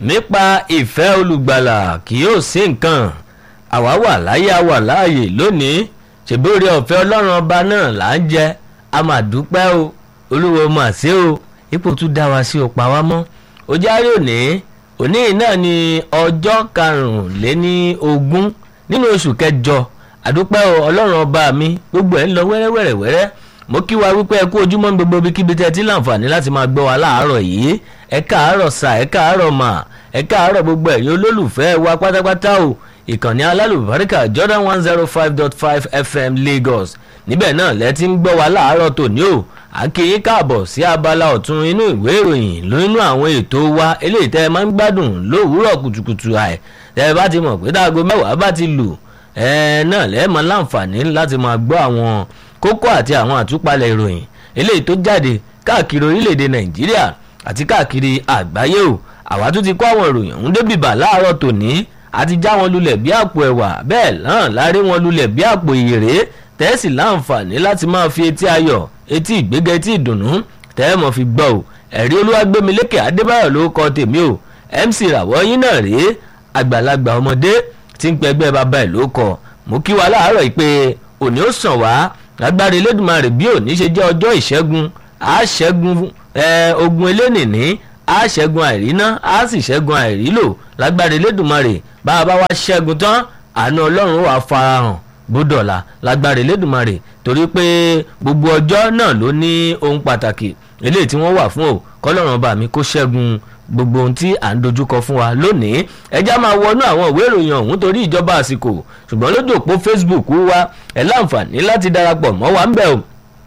nípa ìfẹ́ olùgbàlà kì yóò sí nǹkan àwa wà láyé a wà láàyè lónìí ṣèbí orí ọ̀fẹ́ ọlọ́run ọba náà là ń jẹ a mà dúpẹ́ o olúwo mà sí o ipò tún dá wa sí o pa wá mọ́ ó járe òní òní náà ni ọjọ́ karùnléní ogún nínú oṣù kẹjọ àdúpẹ́ o ọlọ́run ọba mi gbogbo ẹ̀ ń lọ wẹ́rẹ́wẹ́rẹ́wẹ́rẹ́ mo kí wa wípé ẹ kú ojúmọ́ ní gbogbo ibikíbi tẹ́ ẹ ti láǹfààní láti máa gbọ́ wa láàárọ̀ yìí ẹ káàárọ̀ sà ẹ káàárọ̀ mà ẹ káàárọ̀ gbogbo ẹ̀yin olólùfẹ́ wa pátápátá o ìkànnì alálùbáríkà Jordan one zero five dot five FM Lagos níbẹ̀ náà lẹ ti ń gbọ́ wa láàárọ̀ tòní o à ń kí yín káàbọ̀ sí abala ọ̀tún inú ìwé ìròyìn nínú àwọn ètò wa eléyìí tẹ́ ẹ máa ń gbádùn lówùúrọ̀ kùtùkùtù àì tẹ́ ẹ bá ti mọ̀ pé dáago mẹ́wàá bá ti lù ẹ náà lẹ́ẹ̀ máa láǹfààní láti máa gbọ́ àwọn kókó àti àwọn àtúpalẹ̀ ìròyìn eléyìí tó jáde káàkiri orílẹ̀-èdè nàìjíríà àti káàkiri àgbáyé o àwa tún ti kó àwọn ìròyìn ọ̀hún débìbà láàárọ̀ tòní àti já wọn lulẹ̀ bí àpò ẹ̀wà bẹ́ẹ̀ náà lárí wọn lulẹ̀ bí àpò ìyèrè tẹ́sí láǹfààní láti máa fi etí ayọ̀ etí ìgbéga etí ìdùnnú tẹ́ẹ̀ mọ̀ fi gbọ́ o ẹ̀rí olúwàgbémilékè adébáyọ̀ ló kọ tèmi o mc ràwọ̀ yín náà rèé àgbàlagbà ọmọdé tí ń pẹgbẹ́ bàbá ẹ̀ ló kọ mo kí wa láàárọ̀ yìí pé òní ó sàn wá lágbára elédùnmarè bí òní ṣe jẹ́ ọjọ́ ìṣẹ́gun á ṣẹ́gun ogun elénìní á ṣẹ́gun àìríná á sì ṣẹ́gun àìrílò lágbára elédùnmarè bá a bá wá ṣẹ́gun tán àánú ọlọ́run wà farahàn bódọ̀là lágbára elédùnmarè torí pé gbogbo ọjọ́ náà ló ní ohun pàtàkì eléyìí tí wọ́n wà fún o kọ́lọ́run ọba mi kó ṣẹ́gun gbogbo ohun tí à ń dojúkọ fún wa lónìí ẹjá máa wọnú àwọn ìwé ìròyìn ọ̀hún torí ìjọba àsìkò ṣùgbọ́n lójú òpó Facebook wa ẹ láǹfààní láti darapọ̀ mọ́ wa ń bẹ̀ o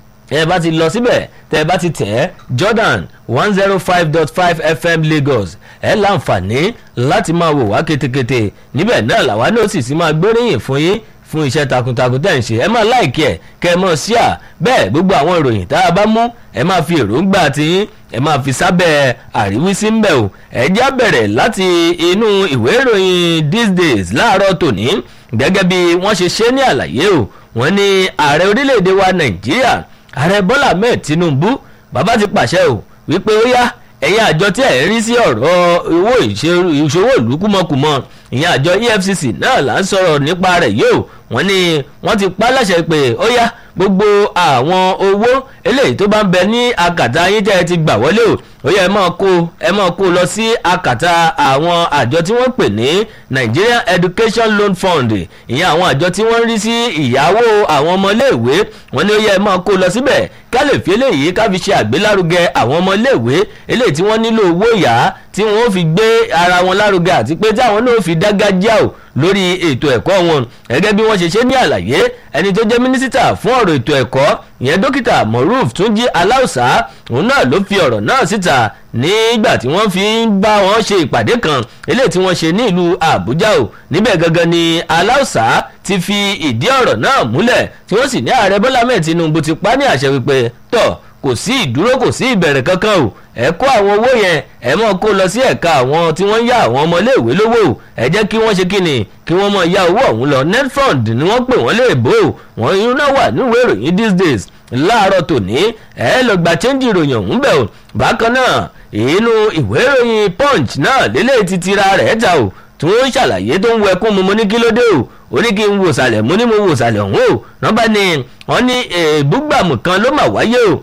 ẹ bá ti lọ síbẹ̀ tẹ́ ẹ bá ti tẹ̀ ẹ́ Jordan one zero five dot five FM Lagos ẹ láǹfààní láti máa wò wá ketekete níbẹ̀ náà làwa náà sì sí máa gbóríyìn fún yín fún iṣẹ́ takuntakun tẹ̀ ń ṣe ẹ máa láìkí ẹ̀ kẹ́ ẹ mọ̀ sí à bẹ́ẹ̀ gbogbo àwọn ìròyìn tá a bá mú ẹ máa fi èròǹgbà tiyín ẹ máa fi sábẹ́ àríwísí ń bẹ̀ o ẹ já bẹ̀rẹ̀ láti inú ìwé ìròyìn these days láàárọ̀ tòní gẹ́gẹ́ bí wọ́n ṣe ṣe ní àlàyé o wọ́n ní ààrẹ orílẹ̀-èdè wa nàìjíríà ààrẹ bọ́lá ahmed tinubu bàbá ti pàṣẹ o wípé ó yá ẹ̀yin àjọ tí ẹ̀ ń rí sí ọ̀rọ̀ owó ìṣòwò ìlú kúmọkùmọ ìyẹn àjọ efcc náà là ń sọ̀rọ̀ nípa rẹ̀ yóò wọ́n ní wọ́n ti pa láṣẹ pé ó yá gbogbo àwọn owó eléyìí tó bá ń bẹ ní akàtà yín tẹ́ ẹ ti gbà wọlé o ó yẹ ẹ máa kó ẹ máa kó lọ sí akàtà àwọn àjọ tí wọ́n pè ní Nigerian Education Loan Fund ìyẹn àwọn àjọ tí wọ́n ń rí sí ìyàwó àwọn ọmọléèwé wọ́n ní ó yẹ ẹ máa kó lọ síbẹ̀ ká lè fi eléyìí ká fi ṣe àgbélárugẹ àwọn ọmọléèwé eléyìí tí wọ́n nílò owó yá tí wọ́n fi gbé ara wọn lárugẹ àti pé táwọn náà fi dágájá o lórí ètò ẹ̀kọ́ wọn gẹ́gẹ́ bí wọ́n ṣe ṣe ní àlàyé ẹni tó jẹ́ mínísítà fún ọ̀rọ̀ ètò ẹ̀kọ́ ìyẹn dókítà moruf túnjí aláùsá òun náà ló fi ọ̀rọ̀ náà síta nígbà tí wọ́n fi ń bá wọn ṣe ìpàdé kan eléyìí tí wọ́n ṣe ní ìlú àbújá o níbẹ̀ gangan ni aláùsá ti fi ìdí ọ̀rọ̀ náà múlẹ̀ tí wọ́n sì ní ààrẹ bọ́lá mẹ́ẹ̀ tinubu ti pa ní àṣẹ wípé tọ̀ kò sí ìdúró kò sí ìbẹ̀rẹ̀ kankan o ẹ kó àwọn owó yẹn ẹ mọ̀ kó lọ sí ẹ̀ka àwọn tí wọ́n ń yá àwọn ọmọléèwé lówó o ẹ jẹ́ kí wọ́n ṣe kí ni kí wọ́n mọ̀ ya owó ọ̀hún lọ netfund ni wọ́n pè wọ́n lè bò ó wọ́n irun náà wà níwèé ìròyìn these days láàárọ̀ tòní ẹ lọ gba chẹ́ńjì ìròyìn ọ̀hún bẹ̀ o bákan náà inú ìwé ìròyìn punch náà lélẹ̀ ti tira rẹ̀ ta o tí wọ́n ń ṣàlàyé tó ń wẹkún mu mo ní kí ló dé o ó ní kí n wò sàlẹ̀ mo ní mo wò sàlẹ̀ ọ̀hún o nọ́mbà ni wọ́n ní èébúgbàmù kan ló mà wáyé o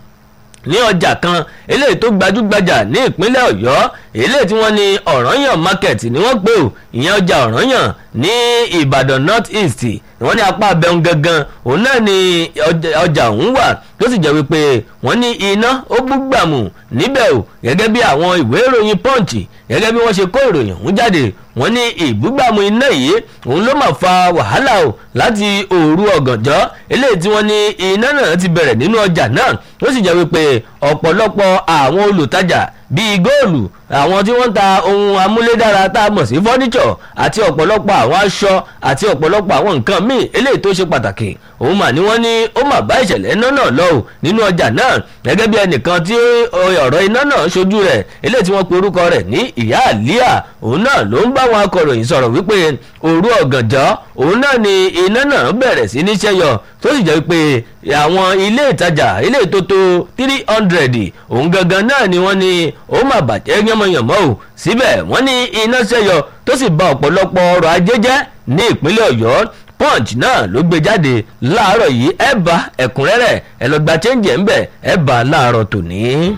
ní ọjà kan eléyìí tó gbajúgbajà ní ìpínlẹ̀ ọ̀yọ́ eléyìí tí wọ́n ní ọ̀rànyàn market ni wọ́n pè ó ìyẹn ọjà ọ̀rànyàn ní ìbàdàn north east wọ́n ní apá abẹ́hùn gangan òun náà ni ọjà ọ̀hún wà tó sì jẹ́ wípé wọ́n ní iná ó búgbàmù níbẹ̀ o gẹ́gẹ́ bí àwọn ìwé ìròyìn punch gẹ́gẹ́ bí wọ́n ṣe kó ìròyìn ọ̀hún jáde wọ́n ní ìbúgbàmù iná yìí òun ló máa fa wàhálà o láti òru ọ̀gànjọ́ eléyìí tí wọ́n ní iná náà ti bẹ̀rẹ̀ nínú ọjà náà ó sì jẹ́ wípé ọ̀pọ̀lọpọ̀ àwọn olùtajà bíi góòlù àwọn tí wọ́n ń ta ohun amúlédára tá a mọ̀ sí fọ́níṣọ̀ àti ọ̀pọ̀lọpọ̀ àwọn aṣọ àti ọ̀pọ̀lọpọ̀ àwọn nǹkan míì eléyìí tó ṣe pàtàkì òun mà ní wọ́n ní ó mà bá ìṣẹ̀lẹ̀ iná náà lọ ò nínú ọjà náà gẹ́gẹ́ bí ẹnìkan tí ọ̀rọ̀ iná náà ṣojú rẹ̀ eléyìí tí wọ́n pe orúkọ rẹ̀ ní ìyá àlíà òun náà ló ń bá àwọn akọ̀ròyìn sọ̀rọ̀ wípé òru ọ̀gànjọ́ òun náà ni iná náà bẹ̀rẹ̀ sí ní ṣẹ́yọ tó sì jẹ́ pé àwọn ilé ìtajà ilé ìtótó three hundred òun gangan náà ni wọ́n ní ó mà bàjẹ́ yánmọ̀yánmọ́ o síbẹ̀ wọ́n ní iná ṣẹ́yọ tó sì ba ọ̀pọ̀lọpọ̀ ọrọ̀ ajé jẹ́ ní ìpínlẹ̀ ọ̀yọ́ punch náà ló gbé jáde láàárọ̀ yìí ẹ bá ẹ̀kúnrẹ́rẹ́ ẹ lọ gba chẹ́ǹjì ẹ̀ ń bẹ̀ ẹ bá láàárọ̀ tòní.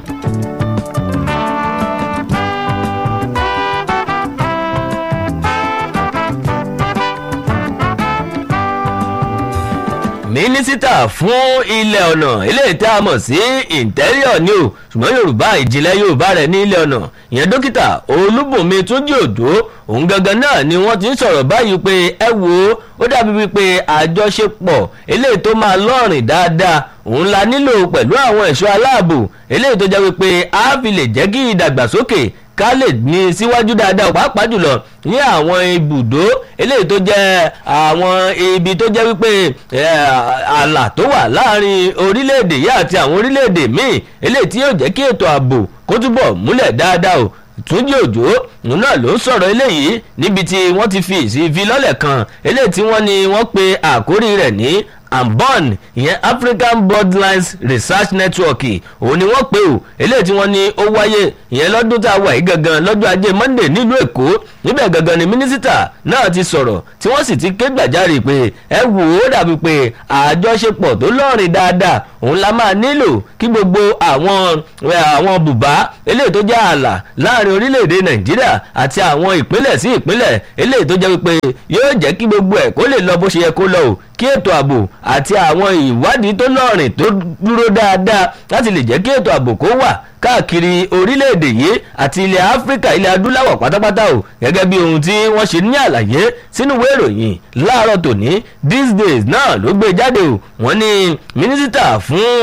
mínísítà fún ilẹ̀ ọ̀nà eléyìí tá a mọ̀ sí interior ni o ṣùgbọ́n yorùbá ìjìnlẹ̀ yorùbá rẹ̀ ní ilẹ̀ ọ̀nà ìyẹn dókítà olúbùnmi túnjí òjò òun gangan náà ni wọ́n ti ń sọ̀rọ̀ báyìí pé ẹ wo ó dàbí wípé àjọṣepọ̀ eléyìí tó máa lọ́rìn dáadáa òun la nílò pẹ̀lú àwọn ẹ̀ṣọ́ aláàbò eléyìí tó jẹ́ wípé a fi lè jẹ́ kí ìdàgbàsókè ká lè ní síwájú dáadáa pàápàá jùlọ ní àwọn ibùdó eléyìí tó jẹ́ àwọn ibi tó jẹ́ wípé ààlà tó wà láàrin orílẹ̀-èdè yìí àti àwọn orílẹ̀-èdè míì eléyìí tí yóò jẹ́ kí ètò ààbò kó túbọ̀ múlẹ̀ dáadáa o túnjí òjò òun náà ló ń sọ̀rọ̀ eléyìí níbi tí wọ́n ti fi ìfilọ́lẹ̀ kan eléyìí tí wọ́n ní wọ́n pe àkórí rẹ̀ ní ambon ìyẹn african bloodlines research network òun ni wọ́n pè ó eléyìí tí wọ́n ní ó wáyé ìyẹn lọ́dún tá a wà yìí gangan lọ́jọ́ ajé monday nílùú èkó níbẹ̀ gangan ni mínísítà náà ti sọ̀rọ̀ tí wọ́n sì ti ké gbàjarè pé ẹ wò ó dàbí pé àjọṣepọ̀ tó lọ́rìn dáadáa òun la máa nílò kí gbogbo àwọn àwọn bùbá eléyìí tó jẹ́ ààlà láàrin orílẹ̀-èdè nàìjíríà àti àwọn ìpínlẹ̀ sí ìpínlẹ̀ eléyìí tó jẹ́ wípé yóò jẹ́ kí gbogbo ẹ̀ kó lè lọ bó ṣe yẹ kó lọ o kí ètò ààbò àti àwọn ìwádìí tó lọ́rìn tó dúró dáadáa láti lè jẹ́ kí ètò ààbò kó wà káàkiri orílẹ̀-èdè yìí àti ilẹ̀ áfíríkà ilẹ̀ adúláwọ̀ pátápátá o gẹ́gẹ́ bí ohun tí wọ́n ṣe ní àlàyé sínú ìwé ìròyìn láàárọ̀ tòní these days náà ló gbé jáde o wọ́n ní mínísítà fún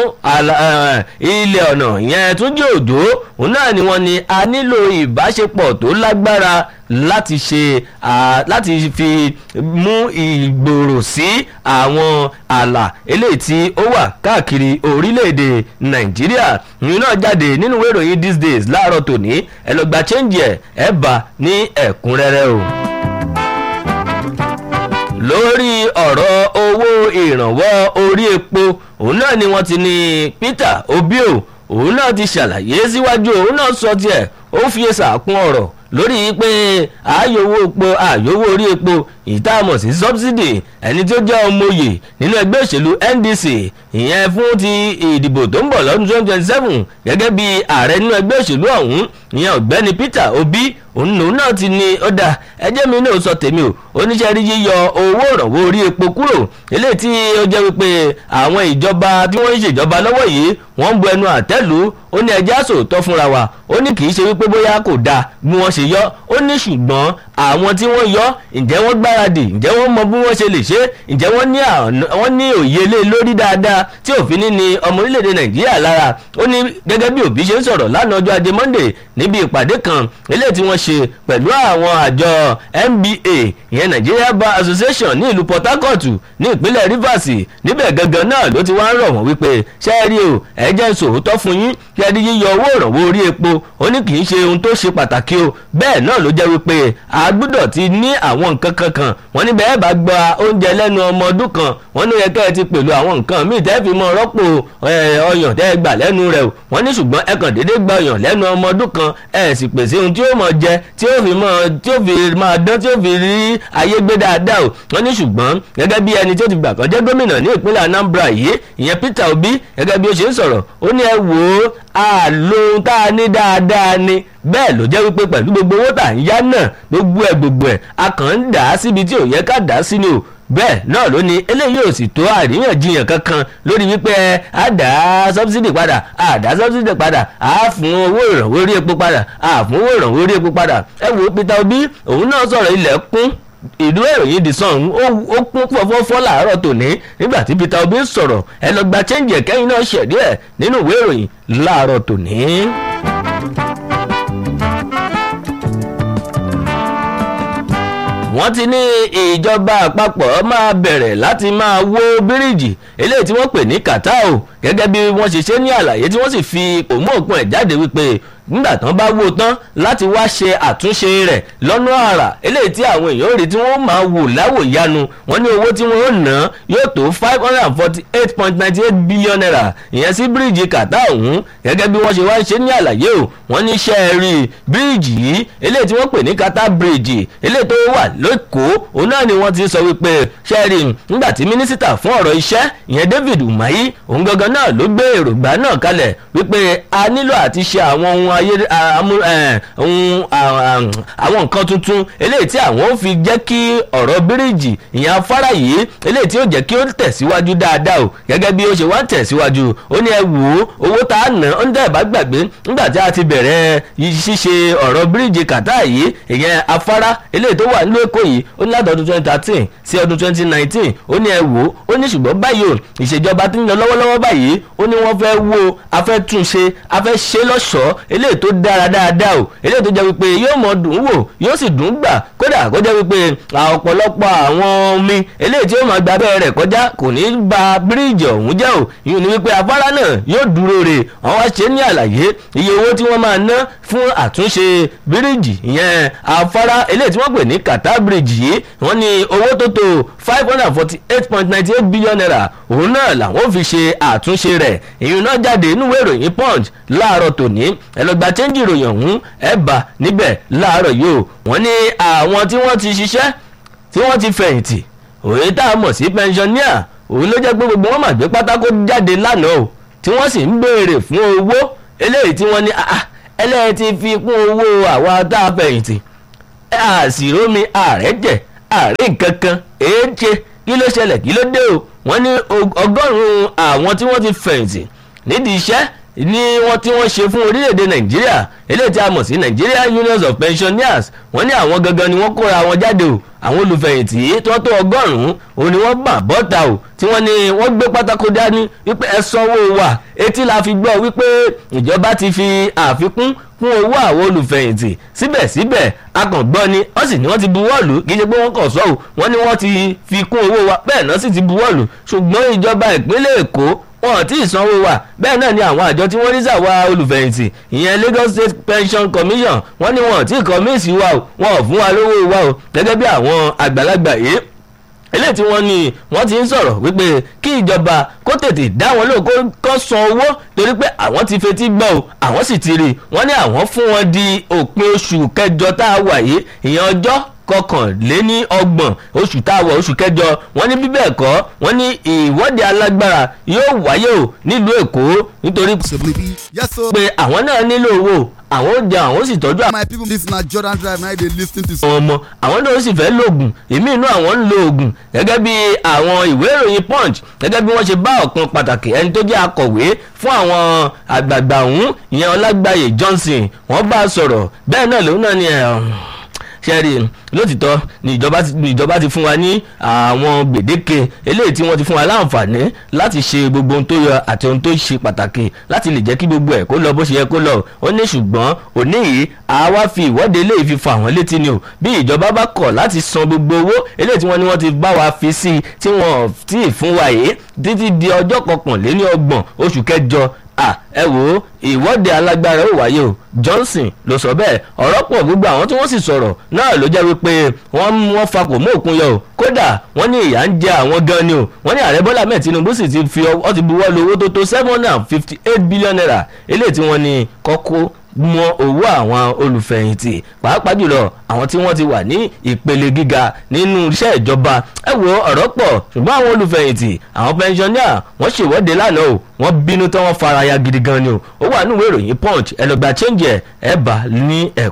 ilẹ̀ ọ̀nà ìyẹn Túnjí Òjó òun náà ni wọ́n ní a nílò ìbáṣepọ̀ tó lágbára láti ṣe láti fi mú ìgbòrò sí àwọn ààlà eléyìí tí ó wà káàkiri orílẹ̀-èdè nàìjíríà ìyẹn náà jáde nínú ìwé ìròyìn these days láàárọ̀ tòní ẹ lọ gba chẹ́ǹjì ẹ̀ ẹ̀ bá ní ẹ̀kúnrẹ́rẹ́ o lórí ọ̀rọ̀ owó ìrànwọ́ orí epo òun náà ni wọ́n ti ní Peter Obio òun náà ti ṣàlàyé síwájú òun náà sọ tiẹ̀ ó fi ṣàkún ọ̀rọ̀ lórí pé ààyòwò epo ààyòwò orí epo ìtààmọ̀ sí subsidy ẹni tó jẹ́ ọmọye nínú ẹgbẹ́ òṣèlú NDC ìyẹn fún ti ìdìbò tó ń bọ̀ lọ́dún twenty twenty seven gẹ́gẹ́ bí ààrẹ nínú ẹgbẹ́ òṣèlú ọ̀hún ìyẹn ọ̀gbẹ́ni Peter Obi òun náà ti ní ọ̀dà ẹjẹ́ mi náà sọ tèmi o oníṣẹ́ rí yíyọ owó ìrànwọ́ orí epo kúrò eléyìí tí ó jẹ́ wípé àwọn ìjọba tí wọ́n ń ṣèjọba lọ́wọ́ yìí wọ́n ń bu ẹnu àtẹ́lù ó ní ẹjẹ́ àsòótọ́ fúnra wa ó ní kì í ṣe wípé bóyá kò dáa bí wọ́n ṣe yọ ó ní ṣùgbọ́n àwọn tí wọ́n yọ ǹjẹ́ wọ́n gbáradì ǹjẹ́ wọ́n mọ bí wọ́n ṣe lè ṣe ǹjẹ́ wọ́n ní òye lé lórí dáadáa tí òfin ní ni ọmọ orílẹ̀-èdè nàìjíríà lára ó ní gẹ́gẹ́ bí òbí ṣe ń sọ̀rọ̀ lánàá ọjọ́ ajé monday níbi ìpàdé kan eléyìí tí wọ́n ṣe pẹ̀lú àwọn àjọ NBA ìyẹn Nigeria Bar Association ní ìlú Port Harcourt ní ìpínlẹ̀ Rivers níbẹ̀ gangan náà ló ti wá ń rọ̀ wọ́n wípé ṣẹ́ẹ́rì o ẹ̀jẹ̀ ń sòótọ́ fún yín kí ẹni yíyọ owó ìrànwọ́ orí epo ó ní kì í ṣe ohun tó ṣe pàtàkì o bẹ́ẹ̀ náà ló jẹ́ wípé a gbọ́dọ̀ ti ní àwọn nǹkan kankan wọ́n ní bẹ́ẹ̀ bá gba oúnjẹ lẹ́nu ọmọ ọdún kan wọ́n ní ó yẹ kẹ́ ẹ ti pẹ̀lú àwọn nǹkan míì tẹ́ fi mọ rọ́pò ọyàn tẹ́ ẹ gbà lẹ́nu rẹ̀ o wọ́n ní ṣùgbọ́n ẹ kàn déédéé gba ọyàn lẹ́nu ọmọ ọdún kan ẹ sì pèsè ohun tí ó mọ jẹ tí ó fi mọ tí ó fi máa dán tí ó fi rí ayé gbé dáadáa o wọ́n ní ṣùgbọ́n gẹ́gẹ́ bí ẹni tí ó ti gbà kan jẹ́ gómìnà ní ìpínlẹ̀ Anambra yìí ìyẹn Peter Obi gẹ́gẹ́ bí ó ṣe ń sọ̀rọ̀ ó ní ẹ wò ó àlò ohun tá a ní dáadáa ni bẹ́ẹ̀ ló jẹ́ wípé pẹ̀lú gbogbo owó tà ń yá náà gbogbo ẹ̀ gbogbo ẹ̀ a kàn ń dà á síbi tí ò yẹ ká dà á sí ni o bẹ́ẹ̀ náà ló ní eléyìí ò sì tó àríyànjiyàn kankan lórí wípé a dá sọ́bsidì padà a dá sọ́bsidì padà a fún owó ìrànwọ́ orí epo padà a fún owó ìrànwọ́ orí epo padà ẹ wo Peter Obi òun náà sọ̀rọ̀ ilẹ̀ kún ìlú ìròyìn The Sun ó kún fọ́fọ́fọ́ làárọ̀ tòní nígbà tí Peter Obi sọ̀rọ̀ ẹ lọ gba chẹ́ǹjì ẹ̀kẹ́yìn náà ṣẹ̀dí ẹ̀ nínú ìwé ìròyìn láàárọ̀ tòní. wọ́n ti ní ìjọba àpapọ̀ máa bẹ̀rẹ̀ láti máa wó bíríìjì eléyìí tí wọ́n pè ní kàtá o gẹ́gẹ́ bí wọ́n ṣe ṣe ní àlàyé tí wọ́n sì fi òmù òkun ẹ̀ jáde wípé nígbà tán bá wó tán láti wá ṣe àtúnṣe rẹ̀ lọ́nà àrà eléyìí tí àwọn èèyàn rí tí wọ́n máa wò láwòyánu wọ́n ní owó tí wọ́n ná yóò tó five hundred and forty eight point ninety eight billion naira ìyẹn sí bíríìjì kàtà ọ̀hún gẹ́gẹ́ bí wọ́n ṣe wá ń ṣe ní àlàyé o wọ́n ní iṣẹ́ rí bíríìjì yìí eléyìí tí wọ́n pè ní kàtà bíríìjì eléyìí tó wà lẹ́kọ̀ọ́ òun náà ni wọ́n ti sọ wípé ṣẹ́ẹ̀rì nígbà tí mínísítà fún ọ̀rọ̀ iṣẹ́ ìyẹn David Umahi òun gangan náà ló gbé èròǹgbà náà kalẹ̀ wípé a nílò àti ṣe àwọn ohun ayé ohun àwọn nǹkan tuntun eléyìí tí àwọn ó fi jẹ́ kí ọ̀rọ̀ bíríìjì ìyẹn afárá yìí eléyìí tí ó jẹ́ kí ó tẹ̀síwájú dáadáa o gẹ́gẹ́ bí ó ṣe wá tẹ̀síwájú ó ní ẹ wò ó owó tá a ná ó ń dẹ̀ bá gbàgbé nígbà tí a ti bẹ̀rẹ̀ ṣíṣe ọ̀rọ̀ bíríìjì kàtá yìí ìyẹn afárá eléyìí tó wà nílùú Èkó yìí ó ní látọdún twenty thirteen sí ọdún twenty nineteen ó ní ẹ wò ó ó ní ṣùgbọ́n báyìí o ìṣèjọba tí ń lọ lọ́wọ́lọ́wọ́ báyìí ó ní wọ́n fẹ́ wo afẹ́ túnṣe afẹ́ ṣe lọ́ṣọ̀ọ́ eléyìí tó dára dáadáa o eléyìí tó jẹ́ wípé yóò mọ dùn wò yóò sì dùn gbà kódà kó jẹ́ wípé ọ̀pọ̀lọpọ̀ àwọn omi eléyìí tí ó máa gba abẹ́rẹ́ rẹ̀ kọjá kò ní ba bíríìjì ọ̀hún jẹ́ o ìyẹn ni wípé afárá náà yóò dúró re wọ́n wá ṣe ní àlàyé iye owó tí wọ́n máa ná fún àtúnṣe bíríìjì ìyẹn afárá eléyìí tí wọ́n pè ní kàtá bíríìjì yìí wọ́n ní owó tó tó five hundred and forty eight point ninety eight billion naira òun náà làwọn fi ṣe àtúnṣe rẹ̀ ìyẹn náà jáde nínú ìròyìn punch láàárọ̀ tòní ẹlọgbà chẹ́ńjì ìròyìn ọ̀hún ẹ̀ bá níbẹ̀ láàárọ̀ yìí o wọ́n ní àwọn tí wọ́n ti ṣiṣẹ́ tí wọ́n ti fẹ̀yìntì òye tá a mọ̀ sí pensioner òun ló jẹ́ pé gbogbo wọn mà gbé pátákó jáde lánàá o tí wọ́n sì ń béèrè fún owó eléyìí tí wọ́n ní ẹlẹ́yìí ti fi kún owó àwa tá a fẹ̀yìntì àṣìrómi ààrẹ jẹ ààrẹ nǹkan kan èé ṣe kí ló ṣẹlẹ̀ kí ló dé o wọ́n ní ọgọ́rùn-ún àwọn tí wọ́n ti fẹ̀yìntì nídìí iṣẹ́ ní wọ́n tí wọ́n ṣe fún orílẹ̀-èdè nàìjíríà eléyìí tí a mọ̀ sí Nigeria Unions of Pensioners wọ́n ní àwọn gangan ni wọ́n kóra wọn jáde o àwọn olùfẹ̀yìntì tí wọ́n tó ọgọ́rùn-ún òun ni wọ́n bà bọ́ta o tí wọ́n ní wọ́n gbé pátákó dání wípé ẹ sanwó wa etí la fi gbọ́ wípé ìjọba ti fi àfikún fún owó àwọn olùfẹ̀yìntì síbẹ̀síbẹ̀ akàngbọ́n ni wọ́n sì ní wọ́n ti buwọ́lù kì í ṣe pé wọ́n kàn sọ́ o wọ́n ní wọ́n ti fi kún owó wa bẹ́ẹ̀ náà sì ti buwọ́lù ṣùgbọ́n ìjọba ìpínlẹ̀ Èkó wọn ò tí ì sanwó wa bẹ́ẹ̀ náà ni àwọn àjọ tí wọ́n rí sàwa olùfẹ̀yìntì ìyẹn Lagos State Pension Commission wọ́n ní wọn ò tí ì kọ́ míìsì wa o wọn ò fún wa lówó wa o gẹ́gẹ́ bí àwọn àgbàlagbà yìí eléyìí tí wọ́n ní wọ́n ti ń sọ̀rọ̀ wípé kí ìjọba kó tètè dá wọn lóhùn kó san owó torí pé àwọn ti fetí gbọ́ o àwọn sì ti rí i wọ́n ní àwọn fún wọn di òpin oṣù kẹjọ tá a wà yìí ìyẹn ọjọ́ kọkànléní ọgbọ̀n oṣù tá a wọ̀ oṣù kẹjọ wọ́n ní bíbẹ̀ kọ́ wọ́n ní ìwọ́de alágbára yóò wáyé o nílùú èkó nítorí pé àwọn náà nílò owó àwọn ó jẹ àwọn ó sì tọ́jú my people this na Jordan Drive na dey lis ten to. àwọn ọmọ àwọn náà ó sì fẹ́ lóògùn èmi inú àwọn ń lo oògùn gẹ́gẹ́ bí àwọn ìwé ìròyìn punch gẹ́gẹ́ bí wọ́n ṣe bá ọ̀kan pàtàkì ẹni tó jẹ́ akọ̀wé fún àwọn àgbààgbà ọ̀hún ìyẹn ọlágbàyè Johnson wọ́n bá a sọ̀rọ̀ bẹ́ẹ̀ náà lòun náà ni ẹ̀ ṣẹ́rí lótìtọ́ ni ìjọba ti ni ìjọba ti fún wa ní àwọn gbèdéke eléyìí tí wọ́n ti fún wa láǹfààní láti ṣe gbogbo ohun tó yọ àti ohun tó ṣe pàtàkì láti lè jẹ́ kí gbogbo ẹ̀ kó lọ bó ṣe yẹ kó lọ ó ní ṣùgbọ́n òní yìí àwa fi ìwọ́de eléyìí fi fa àwọn létí ni o bí ìjọba bá kọ̀ láti san gbogbo owó eléyìí tí wọ́n ní wọ́n ti bá wa fi sí i tí wọ́n ti fún wa yìí títí di ọjọ́ kọkànléní ọgbọ̀n oṣù kẹjọ à ẹ wò ó ìwọ́de alágbára ó wáyé o Johnson ló sọ bẹ́ẹ̀ ọ̀rọ̀ pọ̀ gbogbo àwọn tí wọ́n sì sọ̀rọ̀ náà ló jẹ́ wípé wọ́n wọ́n fakò mọ́ òkun yọ o kódà wọ́n ní ìyà ń jẹ àwọn gan ni o wọ́n ní ààrẹ Bọ́lá mẹ́ẹ̀ Tinubu sì ti fi ọ ti buwọ́ lu owó tó tó seven hundred and fifty eight billion naira eléyìí tí wọ́n ní kọ́kọ́ mọ owó àwọn olùfẹ̀yìntì pàápàá jùlọ àwọn tí wọ́n ti wà ní ìpele gíga nínú iṣẹ́ ìjọba ẹ wo ọ̀rọ̀ pọ̀ ṣùgbọ́n àwọn olùfẹ̀yìntì àwọn pẹnṣọ́níà wọ́n ṣèwọ́de lánàá o wọ́n bínú tán wọ́n fara ya gidi gan ni o ó wà nínú ìwé ìròyìn punch ẹ lọ gba change ẹ ẹ bá ní ẹ̀kọ́.